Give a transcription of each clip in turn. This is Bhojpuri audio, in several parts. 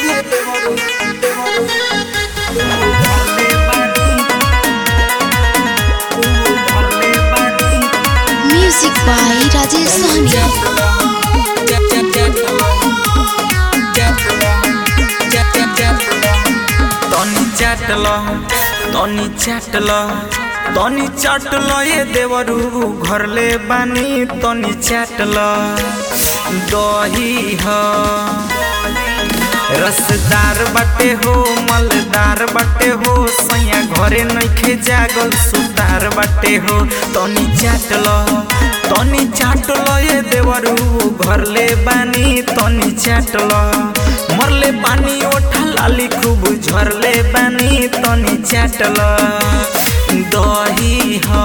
Music by Rajesh Sahni. तनी चाटल तनी चाटल तनी चाटल ये देवरू घरले बानी तनी चाटल दही ह रसदार बाटे हो मलदार बाटे हो सैया घरे नइखे जागल सुतार बाटे हो तनी चाटल तनी चाटल ये देवरू घरले बानी तनी चाटल मरले पानी ओठा लाली खूब झरले बानी तनी चाटल दही ह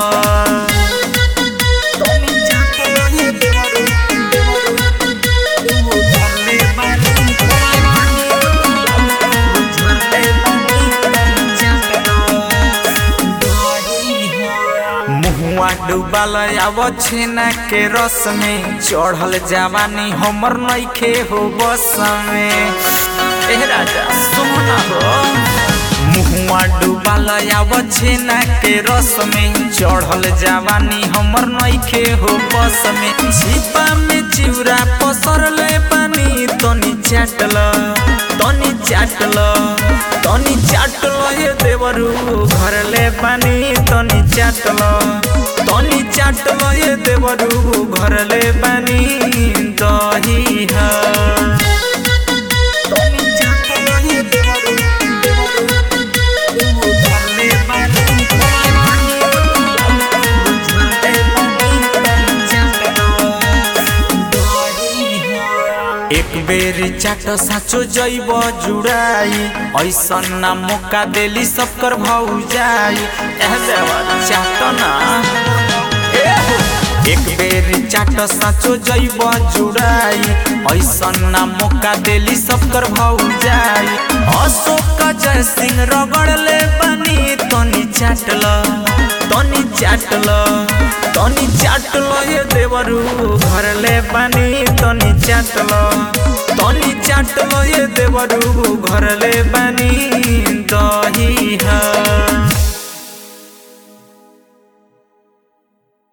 तनी चाटल ये देवरू, देवरू, झरले बानी, पानी ओठा लाली खूब झरले बानी, तनी चाटल दही ह। मुहुआ डूबल आव छेना के रस में चढ़ल जवानी हमर नइखे हो बस में ए राजा सोना हो मुहुआ डूबल आव छेना के रस में चढ़ल जवानी हमर नइखे हो बस में छिपा में चिउरा पसरले पानी तनी चाटल तनी चाटल तनी चाटल ये देवरू घरले पानी तनी चाटल तनी चाटल ये देवरू घरले पानी दही ह तनी चाटल ये देवरू, देवरू, घरले पानी, पानी, घरले पानी, तनी चाटल एक बेर चाट साचो जैब जुड़ाई ऐसन ना मौका देली सबकर भौजाई एह देवा चाट ना ए हो। एक बेर चाट साचो जैब जुड़ाई ऐसन ना मौका देली सबकर भौजाई अशोक जय सिंह रगड़ले पानी तनी चाटल तनी चाटल तनी चाटल ये देवरू घरले पानी तनी चाटल तनी चाटल ये देवरू घरले पानी दही ह